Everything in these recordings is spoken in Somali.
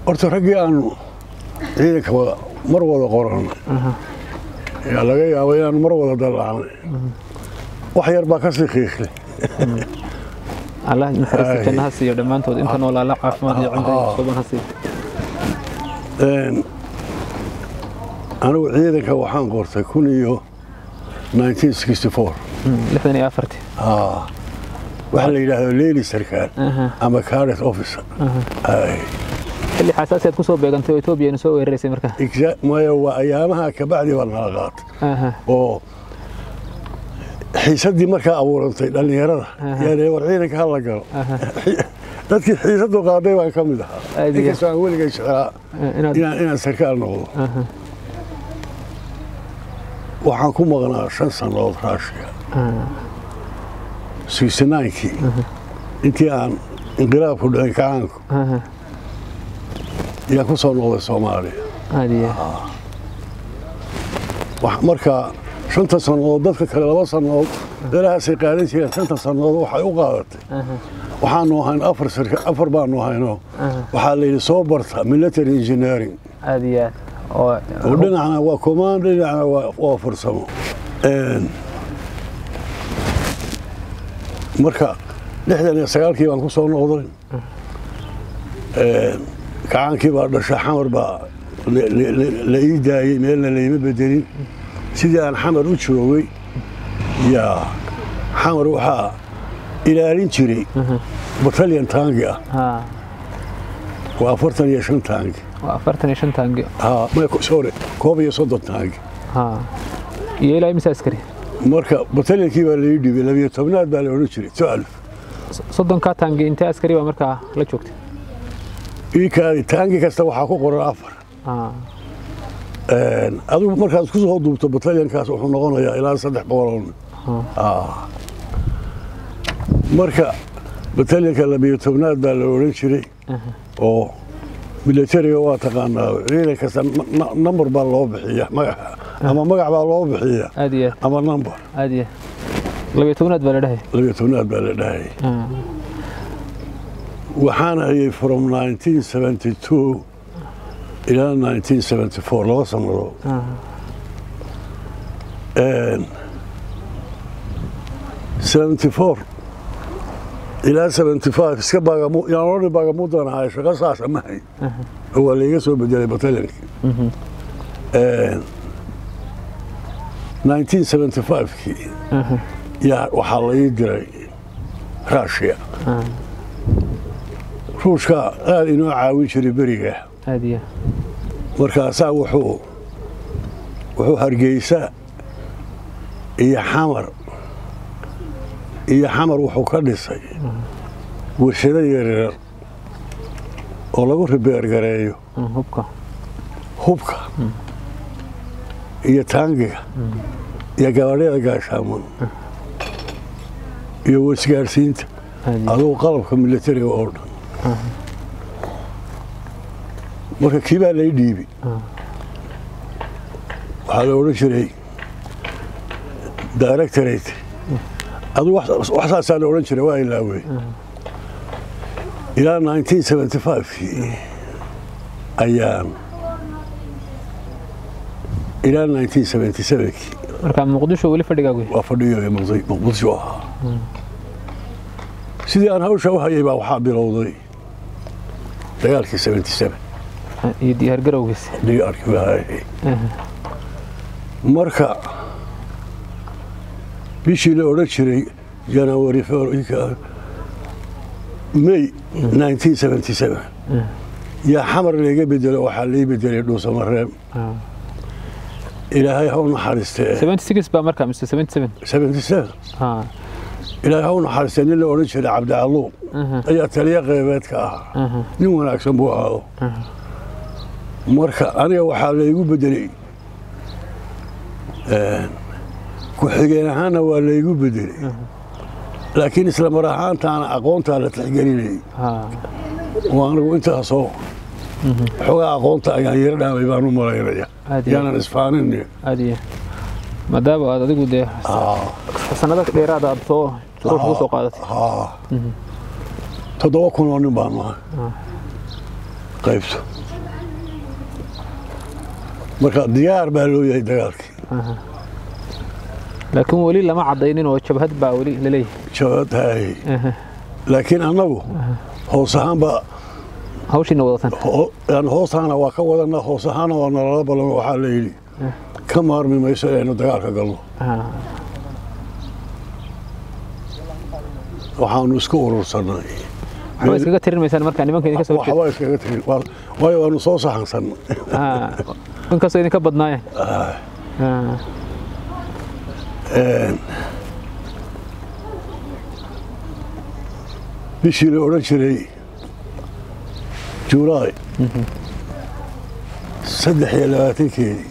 horta raggii aanu ciidanka wada mar wada qoranay yaa laga yaaba inaanu mar wada dallacnay wax yar baa ka sii qiiqlay allah naxariista janna ha siiyo dhammaantood inta noolaala caafimaad iyo cimri suban ha siiyo Een, anigu ciidanka waxaan qortay kun iyo 1964 Mm, lixdan iyo afartii Ah, waxa la yidhaahdo leyli sarkaal Aha. ama cadet officer Ay, xilli xasaasi aad ku soo beegantay oo etoobiya ina soo weeraraysay markaa exa- maya waa ayaamaha kabacdi baa nala qaatay Aha. oo xiisaddii markaa abuurantay dhallinyarada Aha. yaa war ciidanka hala galo Aha. dadkii xiisadu qaaday baan ka mid ahaa Aad iyo inkastoo aan weligay jeclaa Eh, inaad inaan inaan sarkaal noqdo Aha. waxaan ku maqnaa shan sannadood raashiga Ah. sixty-nine-kii intii aan inqilaabku dhicin kacaanku Aha. ayaan ku soo noqday soomaaliya aad iyo Wax- marka shanta sannadood dadka kale laba sannadood meelahaasay qaadan jireen shanta sannadood waxay u qaadatay Aha. waxaanu ahayn afar sarka afar baanu ahaynoo Aha. waxaa la yidhi soo barta military engineering aad iyo aad oo oo dhinacna waa command dhinacna waa waa farsamo Een, marka lixdan iyo sagaalkii baan ku soo noqday Een, kacaankii baa dhashay xamar baa la- la- la- la ii daayey meelna layma bedelin sidii aan xamar u joogay yaa xamar waxaa ilaalin jiray batalyan taangi ah ha waa afartan iyo shan taangi waa afartan iyo shan taangi ha may sorry koob iyo soddon taangi ha iyo ilaa imisa askari marka batalyankii baa lai dhibay labiyo tobnaad baa la odhan jiray toalf soddonkaa taangi intee askari baa markaa la joogtay iikaadi taangi kasta waxaa ku qoran afar ha Een, adigu markaad isku soo duubto batalyankaas wuxuu noqonayaa ilaa saddex boqoloo nin Ah. marka batalyanka labiyo tobnaad baa la odhan jiray oo militariga waa taqaanaa ciidan kasta n- n- number baa loo bixiya magac ama magac baa loo bixiya aad iyo aad ama number aad iyo aad labiyo tobnaad baa la dhahay labiyo tobnaad baa la dhahayay Ha. waxaan hayay from 1972 ilaa 1974 laba sannadood Ha. Een, 74 ilaa 75 iska baagamu yaan odhan baagamudan ahay shaqo saasa ma hayn oo waa layga soo bedelay batalyankii Een, 1975kii yaa waxaa la ii diray raashiya ruushka aad inoo caawin jiray beriga aad iyo markaasaa wuxuu wuxuu hargeysa iyo xamar iyo xamar wuxuu ka dhisay warshado yaryar oo lagu ribeergareeyo aad hubka hubka iyo taangiga iyo gabaadhyada gaashaaman iyo wasgaarsiinta aad iyo adugu qalabka militariga oo dhan marka kii baa lay dhiibi waxaa la odhan jiray directorate adugu wax wax saasaa la odhan jiray waa ilaawey ilaa 1975kii ayaan ilaa 1977kii marka muqdisho weli fadhigaagu waa fadhiyo muqdi- muqdisho ahaa sidii aan hawsha u hayay baa waxaa bilowday dagaalkii 77 iyo diyaar garowgiisa digaarkii baa hayay marka bishii la odhan jiray janawari february may 1977 yaa xamar layga bedelo waxaa lay bedelay dhuusamareeb ilaahay ha u naxariistee 76 baa markaa mise 77 77 ha ilaahay ha u naxariistee nin la odhan jiray cabdicaluuq ayaa taliya qeybeedka ahaa nin wanaagsan buu ahaado marka aniga waxaa laygu bedelay ku-xigeen ahaanna waa laygu bedelay laakiin isla mar ahaantaana aqoontaa la tixgelinayay ha oo anigu intaasoo xoogaa aqoonta ayaan yaro dhaamay baan u malaynaya Aad iyo yaanan isfaanin aad iyo maadaama aad adigu dee sanado dheeraada aad soo ruuxa ku soo qaadatay toddoba kun oo nin baan nahay qaybto marka diyaar baa loo yahay dagaalkii laakiin weli lama cadaynin oo jabhad baa weli laleeyahay jabhad haayey laakiin annagu hoos ahaanba hawshiina wadatan ho- yani hoos ahaana waa ka wadana hoos ahaana waa nalala ballan waxaa la yidhi ka maarmi mayso inaynu dagaalka galno waxaanu isku urursanay waxba iskaga tirinmaysaan markaa nimanka idinka soo jeeda waxba iskaga tirin waa- waayo waanu soo saxansan inkastoo idinka badnaayeen bishii la odhan jiray juulaay saddex iyo labaatankeedii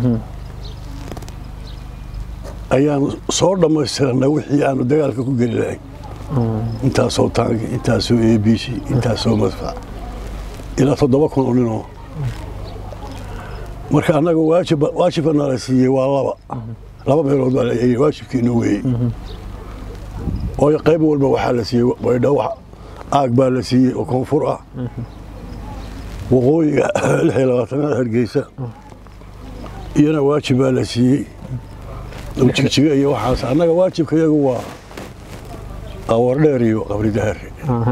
ayaanu soo dhammaystiranay wixii aanu dagaalka ku geli lahayn intaasoo taangi intaasoo a b c intaasoo madfac ilaa toddoba kun oo ninoo marka annaga waajib waajibka nala siiyey waa laba laba meelood baa la yidhi waajibkiina weeyey waayo qayb walba waxaa la siiyey baydhaw aag baa la siiyey oo koonfur ah waqooyiga lix iyo labaatanaad hargeysa iyana waajib baa la siiyey oo jigjiga iyo waxaas annaga waajibka iyagu waa awardheer iyo qabri dahare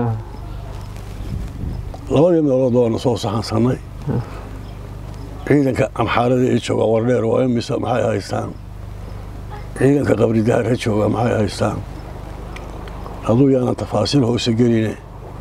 labadii meelood waanu soo saxansannay ciidanka amxaarada ee jooga awardheer waa imisa maxay haystaan ciidanka qabri dahare jooga maxay haystaan hadduu yaanan tafaasiil hoose geline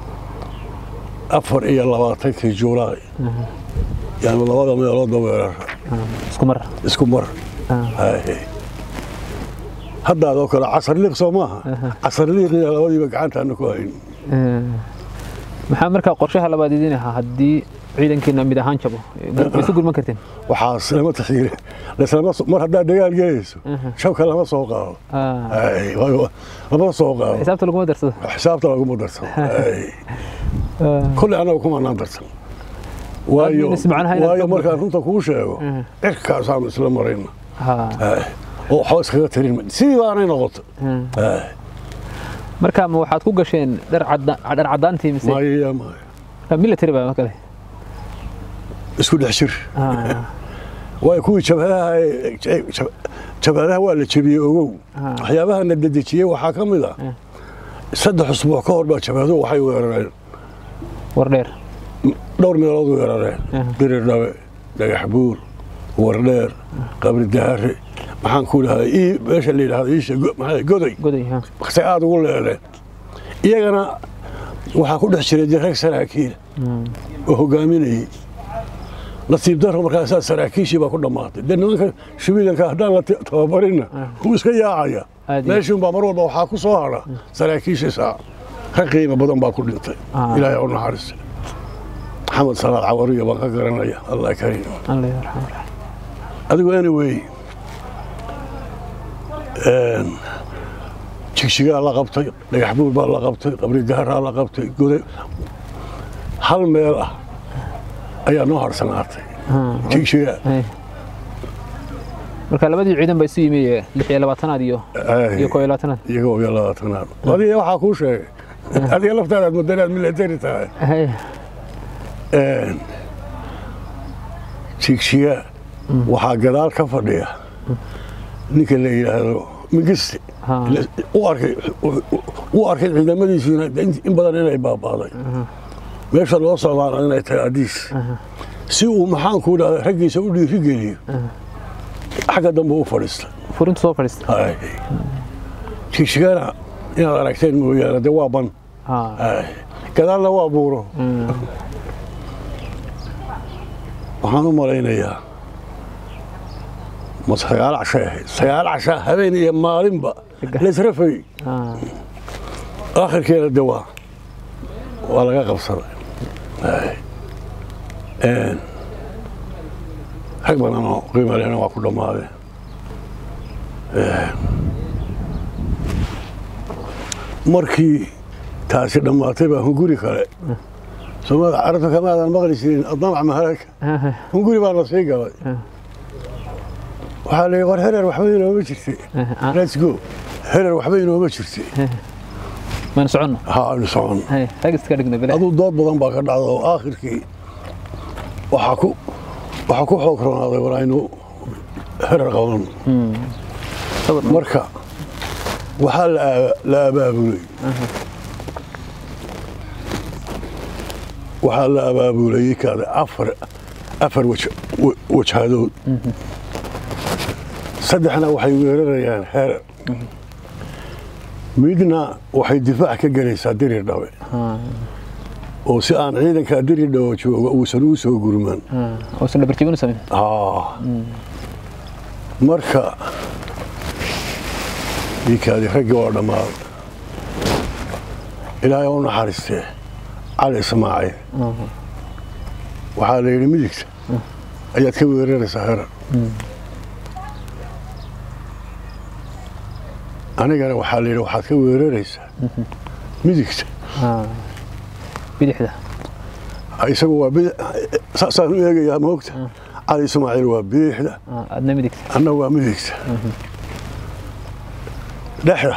afar iyo labaatankii juulaay yaanu labada meeloodba weerara isku mar isku mar Haye. haddaadoo kale casar liiq soo maaha casar liiqiya labadiiba gacantaana ku hayn maxaa markaa qorshaha labaad idin ahaa haddii ciidankiina mid ahaan jabo ma isu gurman karteen waxaas lama taxiire laslama so- mar haddaad dagaal gelayso shabka lama soo qaado Haye, waayo lama soo qaado xisaabta laguma darsado xisaabta laguma darsan Haye. kolley annaga kumanaan darsan waayo Aad ismacnaha inaad waayo ka markaan runta kuu sheego Mhm. cirkaasaanu isla marayna Ha. Haye. oo waxba iskaga tirin ma- sidii baanay noqoto Hmm. Haye. marka ma waxaad ku gasheen dhar cadda- dhar caddaantii mise maya maya military baa kale isku dhex jir Ha. waayo kuwii jabhadaha ee- jab- jabhadaha waa la jebiyey ogow Ah. waxyaabaha na dedejiyey waxaa ka mid ah Ah. saddex usbuuc ka hor baa jabhaduhu waxay weerareen war dheer dhowr meelood weerareen Ah. dirir dhabe dhagax buur wardheer qabri dahare maxaan ku dhahay ii meesha la yidhahdo iisha go- maxaa- goday goday ha. waqti aada ugu leeleen iyagana waxaa ku dhex jiray dirag saraakiil Hmm. oo hogaaminayey nasiib daro markaasaa saraakiishii baa ku dhammaatay dee nimanka shubiilanka haddaan la t- tababarinna wuu iska yaacaya Aad iyo- meeshuun baa mar walba waxaa ku soo hadha saraakiishii saa rag qiimo badan baa ku dhintay Ah. ilaahay u naxariista maxamed salaad cawariya baan ka garanaya allah kariim alla yarxam adigu anyway een, jigjigaa la qabtay dhagax buur baa la qabtay qabri daharaa la qabtay goday hal meel ah ayaa noo harsanaatay jigjiga Hey. marka labadii ciidan baa isu yimi ee lix iyo labaatanaad iyo iyo koo iyo labaatanaad iyagoo iyo labaatanaad adiga waxaa kuu sheegay adiga laftaadaad mudanaad military tahay Hey. Een, jigjiga waxaa gadaal ka fadhiya ninka la yidhaahdo mingiste Ha. u arkay u arkay ciidamadiisiina in badan inay baabaaday meesha loo socdaana inay tahay adiis si uu maxaanku dhahda raggiisa u dhiirigeliyo xagga dambe u fadhiista furintu soo fadhiista Ay. jigshigana inaad aragteen mooyaane dee waa ban Ha. Ay. gadaalna waa buuro Hmm. waxaan u malaynayaa ma sagaal cashay ahayd sagaal casha habeen iyo maalinba laysrafay Ha. akhirkeena de waa waa laga qabsaday Ay. Een, rag badan oo qiimo lehna waa ku dhammaadeen Een, markii taasi dhammaatay baa hunguri kale soomaalida carabta kamaadan maqli jirin adamac maharaka Ha. hunguri baa na sii galay Ah. waxaa la yidhi war hereer waxba inooma jirtay Ha. let's go hereer waxba inooma jirtay maan soconno ha aynu soconno Hey. rag iska dhigno bile aduu dood badan baa ka dhacda oo aakhirkii waxaa ku waxaa ku xoog roonaaday war aynu herar qaban sawir marka waxaa la aa- la abaabulay waxaa la abaabulayay kaada afar afar waj- wa- wajhadood saddexna waxay weerarayaan herar midna waxay difaac ka gelaysaa dirir dhabe oo si aan ciidanka dirir dhabe jooga uusan u soo gurman uusan dhabarjibin u samayn Ah. marka dhiikaadi raggii waa dhammaaday ilaahay u naxariistee cali ismaaciil waxaa la yidhi midigta ayaad ka weeraraysaa herar anigana waxaa la yidhi waxaad ka weeraraysaa midigta bidixda isagu waa bidi- saasaan u eegayaa moogta cali ismaaciil waa bidixda Ah, adna midigta anna waa midigta dhexda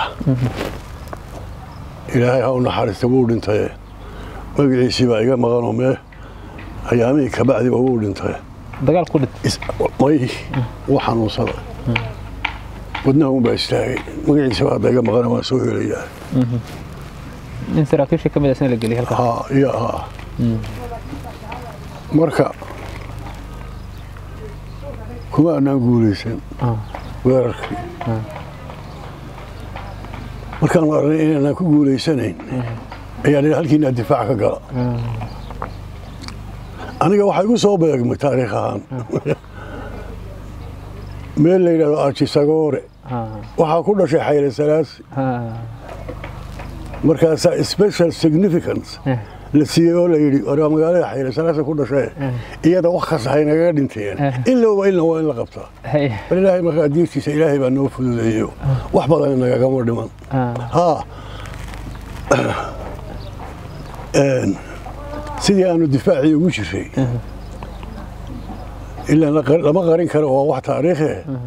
ilaahay ha u naxariista wuu dhintaye magaciisii baa iga maqanoo mee ayaamihii kabacdiba wuu dhintay dagaal ku dhid Is- may wuu xanuunsada wadnaha unbaa istaagay magaciisa baa hadda iga maqana waan soo helayaa in saraakiisha ka mid ah isna la geliyay halkaa haa iyo haa marka kuma anaan guulaysan Ah. weerarkii markaan aragnay inaanaan ku guulaysanayn ayaan idhi halkiinaa difaac ka gala aniga waxaa igu soo beegmay taariikh ahaan meel la yidhahdo arjisagoore Ah, waxaa ku dhashay xayle salaasi ah, markaasaa special significance eh, la siiyey oo la yidhi waa magaalada xayle salaasa ku dhashee iyada wax kasta haynagaga dhinteen Eh. in looba ilna waa in la qabtaa hey, bal ilaahay markaa diirtiisa ilaahay baa noo fududeeyo wax badan nagagama dhiman ah, haa Een, sidii aanu difaacii ugu jiray ilaa la qar- lama qarin karo oo wax taariikhe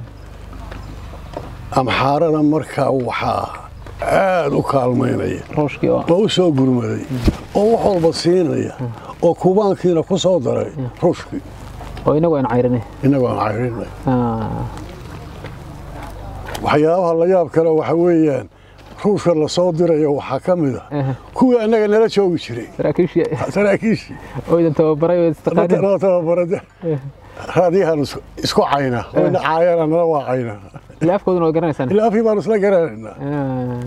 amxaarada markaa waxaa aad u kaalmaynaya rooshkii oo oo u soo gurmaday oo wax walba siinaya oo kubaankiina ku soo daray ruushkii oo inagu aan cayrinay innagoo aan cayrinay Ah, waxyaabaha la yaab kale waxa weeyaan ruushka la soo dirayo waxaa ka mid a eh, kuwii annaga nala joogi jiray saraakiishii saraakiishii oo idan tababaray oo istaqaanin noo tababarada raadiyahan isku- isku cayna wayna caayana nala waa cayna ilaa afkooduna way garanaysaan ilaa afii baanu isla garanaynaa Ah,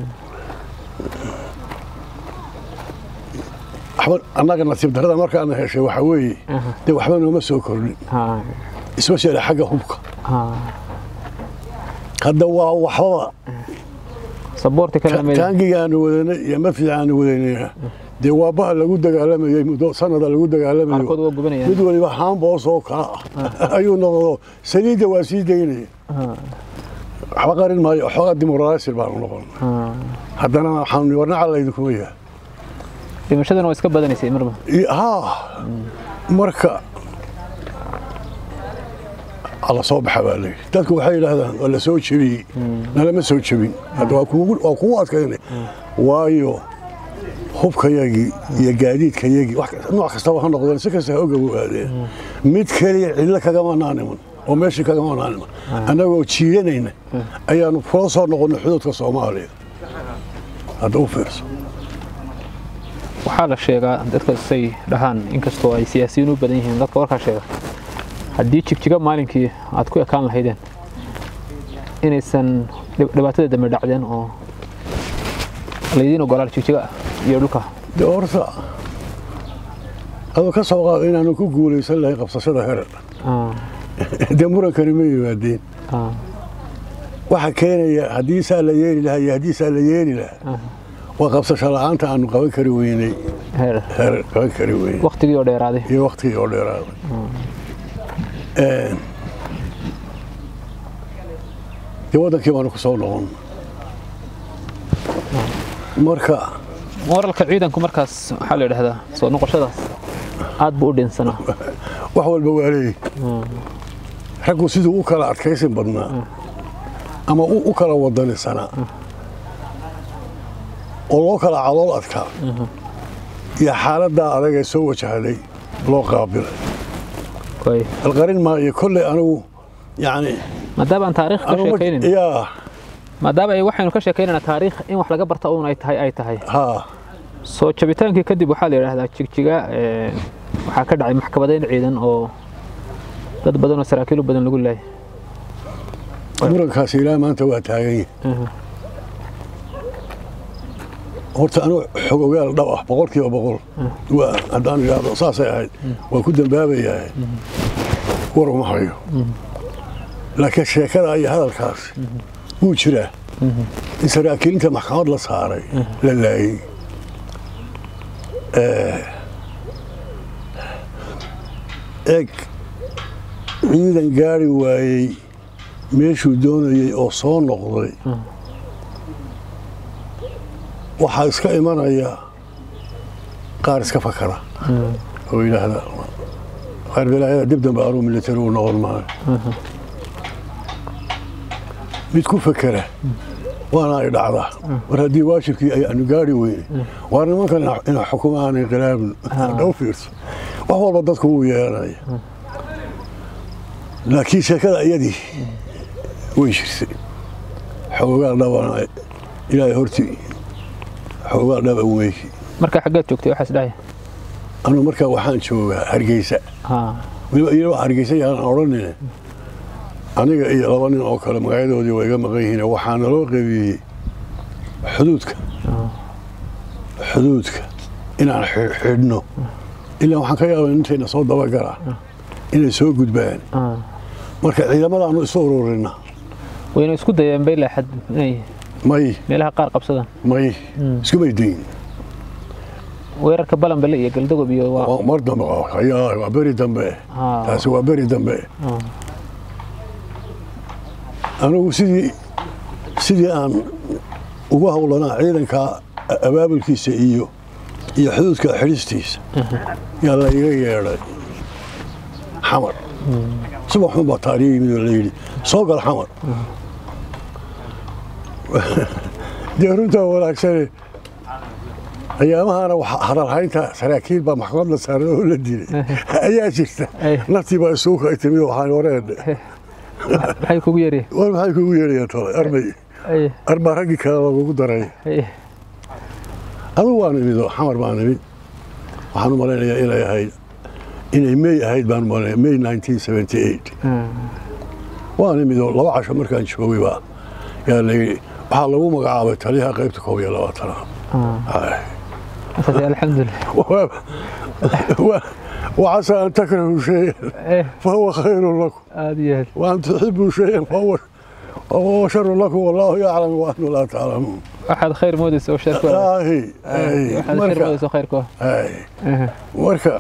waxba annaga nasiib darrada markaana heshay waxa weeye aha, dee waxba nooma soo kordhin ah, especially xagga hubka ah. hadda waa waxbaba saboorti kalena meyd taangigaanu wadanay iyo mafcigaanu wadanayna dee waa baha lagu dagaalamayey muddo sanada lagu qaarkood dagaalamayo waa gubanayaan mid waliba haamboos oo kaa ah ayuu noqdo saliidda waa sii daynaya Ah, waxba qarin maayo xoogaa dimuqraasir baanu noqon ah. haddana waxaanu warnaca laydinkuma yahay dhimashaduna waa iska badanaysay marba I- haa marka alla soo baxa baa layidhi dadku waxay yidhaahdaan waa la soo jebiyey nalama soo jebin hadda waa kugu- waa kugu adkaynay waayo hubkayagii iyo gaadiidkayagii wax kas- nooc kastaba ha noqdeen si kasta ha ogawaadeen mid keliya cidlo kagama naaniman oo meeshii kagama naaniman annagoo jiidanayna ayaanu kula soo noqonnay xuduudka soomaaliya hadda u fiirso waxaa la sheegaa dadka say dhahaan inkastoo ay siyaasiyiin u badan yihiin dadka warkaa sheega haddii jigjiga maalinkii aad ku ekaan lahaydeen inaysan dhib- dhibaatada dambe dhacdeen oo laydiin ogolaal jigjiga iyo dhulka dee horta adoo ka soo qaado inaanu ku guulaysan lahayn qabsashada herar Ah, dee murankani ma yimaadeen ah, waxa keenaya haddii saa la yeeli lahaa iyo haddii saa la yeeli lahaa ah. waa qabsasho la'aanta aanu qaban kari weynay heer herar qaban kari weynay waqtigii oo dheeraaday iyo waktigii oo dheeraaday Een, dee waddankii baanu ku soo noqon marka moralka ciidanku markaas waxaa la yidhahdaa soo noqoshadaas aad buu u dhinsanaa wax walba waa leeyihi raggu siduu u kala adkaysin badnaa ama u u kala wadanisanaa oo loo kala calool adkaa iyo xaaladdaa adag ee soo wajahday loo qaabilay way alqarin maayo kolley anigu yacni maadaama aan taariikh ka anigu ma- sheekaynin yaa maadaama ay waxaynu ka sheekaynayna taariikh in wax laga barta uun ay tahay ay tahay haa soo jabitaankii kadib waxaa la yidhaahdaa jigjiga ee, waxaa ka dhacay maxkamadeyn ciidan oo dad badan oo saraakiil u badan lagu laayay murankaasi ilaa maanta waa taagan yahay Aha. horta anigu xog ogaal dhab ah boqolkiiba boqol waa haddaan idhaahdo saasay ahayd waan ku dambaabayahay war uma hayo laakiin sheekada iyo hadalkaas wuu jiraa in saraakiilinta maxkamad la saaray la laayey Eh, eeg ciidan gaari waayey meeshuu doonayey oo soo noqday waxaa iska imanaya qaar iska fakara oo yidhaahda qaar balaayada dib dambe anuu militari u noqon maayo mid ku fakera waana ay dhacdaa war haddii waajibkii ay aanu gaari weyne waa nimankan ina xukumo aanay khilaafin dhau fiirso wax walba dadku wuu yeelanaya laakiin sheekada iyadii way jirtay xoogaa dhabana ilaahay hortii xoogaa dhaba weeki marka xaggeed joogtay waxaas dhahaya anu markaa waxaan joogaa hargeysa haa weliba iyadoo hargeysa yaanan odhanine aniga iyo laba nin oo kale magacyadoodii waa iga maqan yihiin waxaa naloo qaybiyey xuduudka xuduudka inaan xi- xidhno ilaa waxaan ka yaabay intayna soo dabagala inay soo gudbaan haa marka ciidamadaanu isu ururina wayna isku dayeen bay laaxad inay may meelaha qaar qabsadaan may iskumay dayin weerarka balanbale iyo galdagob iyo waa Waa mar dambe ayaa waa beri dambe haa taasi waa beri dambe haa. anigu sidii sidii aan ugu howlanaa ciidanka abaabulkiisa iyo iyo xuduudka xidhistiisa yaa la iga yeedhay xamar subax xun baa taariya yimid oo la yidhi soo gal xamar dee runtaa wanaagsane ayaamahana waxa hadalhaynta saraakiil baa maxkamad la saaray oo la dilay ayaa jirta Ay. naftii baa isugu kay timi waxaan wareedhe maxay kugu yeereen war maxay kugu yeedhayaan tole armay ay arbaa raggii kale lagugu daray ay adugu waan imid oo xamar baan imid waxaan u malaynayaa inay ahayd inay may ahayd baan u malaynaya may 1978 haa. waan imid oo laba casho markaan joogay baa yaa la yidhi waxaa lagu magacaabay taliyaha qaybta koob iyo labaatanaad haa. Ay. markaas alxamdulilah وعسى أن تكرهوا شيئا eh فهو خير لكم aada iyo aad وأن تحبوا شيئا فهو فهو شر لكم والله يعلم وأنتم لا تعلمون waxaad khayr moodaysa oo sheerku آهي آهي waxaad khayr مركا moodaysa oo khayrku آهي ah marka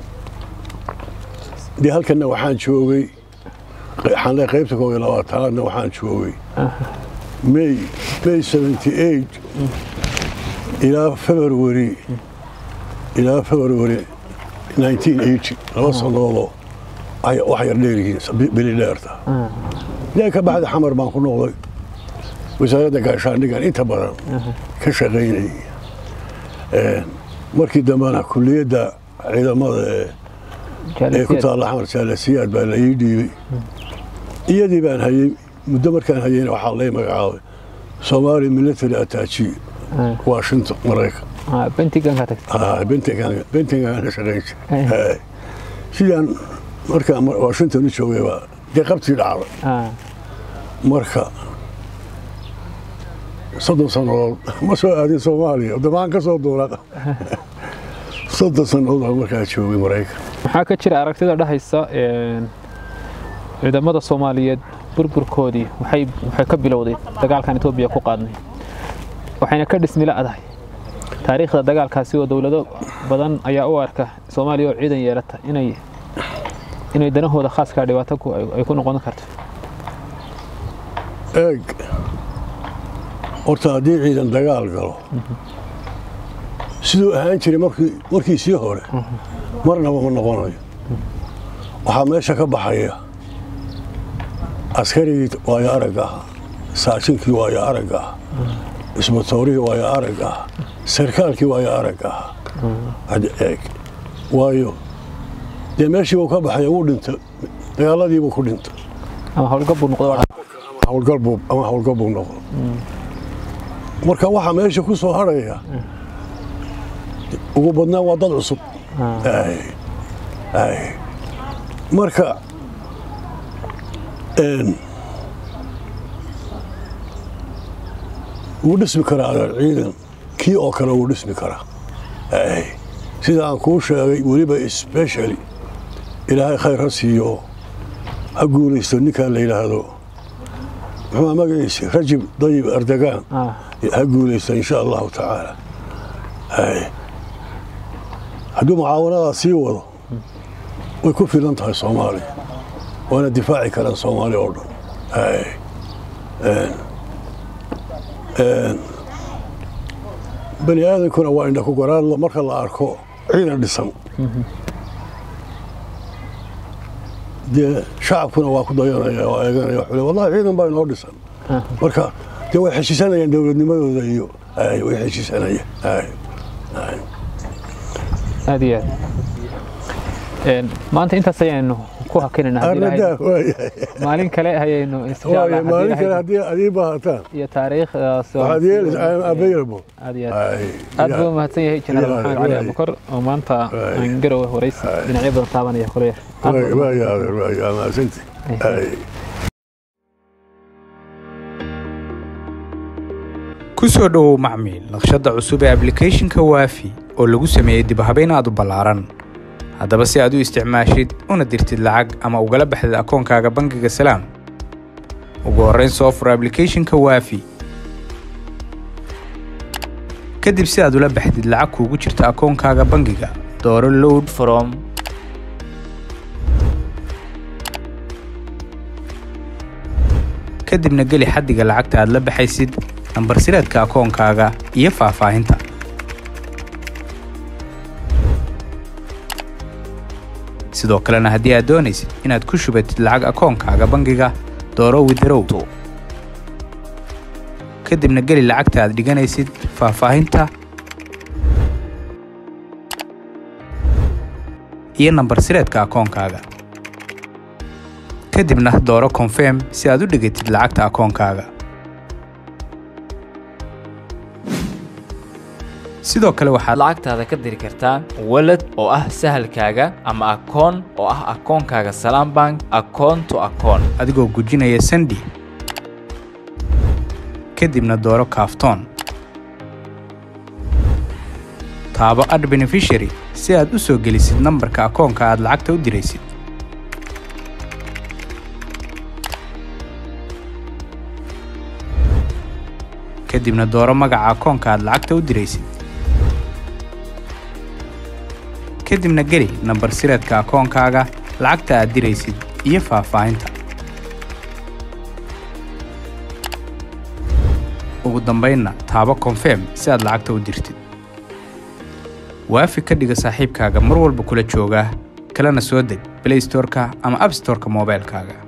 dee halkanna waxaan joogay waxaan leeyahay qaybta koob iyo labaatanaadna waxaan joogay may may 78 ilaa february ilaa february 1980 laba sannadoodoo ay wax yar dheer yihiin bi- bili dheerta dee ka baxda xamar baan ku noqday wasaaradda gaashaandhigan inta badan ka shaqaynayay Een, markii dambena kulliyadda ciidamada ee ee ku taalla xamar jaalasiyaad baa la ii dhiibay iyadii baan hayey muddo markaan hayeyna waxaa lay magacaabay somali military attachi washington maraykan bentiganka tagtay Ah, Pentagon Pentagon ka shaqayn Eh. jiray sidaan markaan mar- washington u joogay baa dee qabtii dhacday ah marka soddon sannadood ma soo aadin soomaaliya damaan ka soo duula soddon sannadood baan markaa joogay maraykan maxaa ka jira aragtida dhahaysa een, ciidamada soomaaliyeed burburkoodii waxay waxay ka bilowday dagaalkan etoobiya ku qaadnay waxayna ka dhismila adahay taariikhda dagaalkaasi oo dowlado badan ayaa u arka soomaaliya oo ciidan yeelata inay inay danahooda khaaskaa dhibaato ku- ay ay ku noqon karto eeg horta haddii ciidan dagaal galo siduu ahaan jiray markii markiisii hore marnaba ma noqonayo waxaa meesha ka baxaya askarigii waayo aragga ah saajinkii waayo aragga ah isbatoorihii waayo aragga ah sarkaalkii waayo aragga ah hadda eeg waayo dee meeshiibuu ka baxay wuu dhintay dagaaladiibuu ku dhintay ama howlgab buu noqdo hawlgalbuu ama hawlgalbuu noqdo marka waxaa meesha ku soo harhaya ugu badnaan waa dad cusub Ay, ay. marka een, wuu dhismi karaa adeer ciidan kii oo kale wuu dhismi karaa Ay, sida aan kuu sheegay weliba specially ilaahay khayr ha siiyo ha guulaysto ninkan la yidhaahdo muxuu magaciisa rajib dayib erdogan Ah, ha guulaysto insha allahu tacaala Ay. hadduu mucaawanadaa sii wado way ku filan tahay soomaaliya waana difaaci karaan soomaaliya oo dhan Ay. Een. Een. bani aadankuna waa indha ku garaadla marka la arko ciidan dhisan dee shacabkuna waa ku dayanaya oo eeganaya wuxuu le wallahi ciidan baa inoo dhisan ah. marka dee way xeshiisanayaan dowladnimadooda iyo ay way xeshiisanayaan ay aad iyo aad Een, maanta intaas ayaynu ku hakinayna haddii ilaahay- arnadaa waayahay maalin kale ayaynu insha Allah, waaya haddii maalin kale ilaahay- haddii adii baahataan iyo taariikhdaas oo- waxaad yeelaysa I am available aad iyo aad Ay, aad ya. buu mahadsan yahay jenaraal Waay, maxamed cali waay. abukar oo maanta Waay. aan garowe waraysi dhinacyo badan taabanaya kule Waaya, waaya, adeer, waaya, waa mahadsantihi. Ay. ku soo dhowow macmiil naqshadda cusub ee ablicathonka waafi oo lagu sameeyey dib-habayn aad u ballaaran haddaba si aad u isticmaashid una dirtid lacag ama ugala baxdid akoonkaaga bangiga salaam ugu horrayn soo fur ablicathonka waafi kadib si aad ula baxdid lacag kuugu jirta akoonkaaga bangiga dooro load from kadibna geli xaddiga lacagta aad la baxaysid nambar sireedka akoonkaaga iyo faahfaahinta sidoo kalena haddii aad doonaysid inaad ku shubatid lacag akoonkaaga bangiga dooro withrow kadibna geli lacagta aad dhiganaysid faahfaahinta iyo nambar sireedka akoonkaaga kadibna dooro confirm si aad u dhigatid lacagta akoonkaaga sidoo kale waxaad lacagtaada ka diri kartaa walad oo ah sahalkaaga ama akoon oo ah akoonkaaga salaam bank akoon to akoon adigoo gujinaya sandi kadibna dooro kaaftoon taabo ad beneficiary si aad u soo gelisid nambarka akoonka aad lacagta u diraysid kadibna dooro magaca akoonka aad lacagta u diraysid kadibna geli nambar sireedka akoonkaaga lacagta aad diraysid iyo faahfaahinta ugu dambaynna taabo confirm si aad lacagta u dirtid waafi ka dhiga saaxiibkaaga mar walba kula jooga kalena soo deg play storeka ama app storeka moobaylkaaga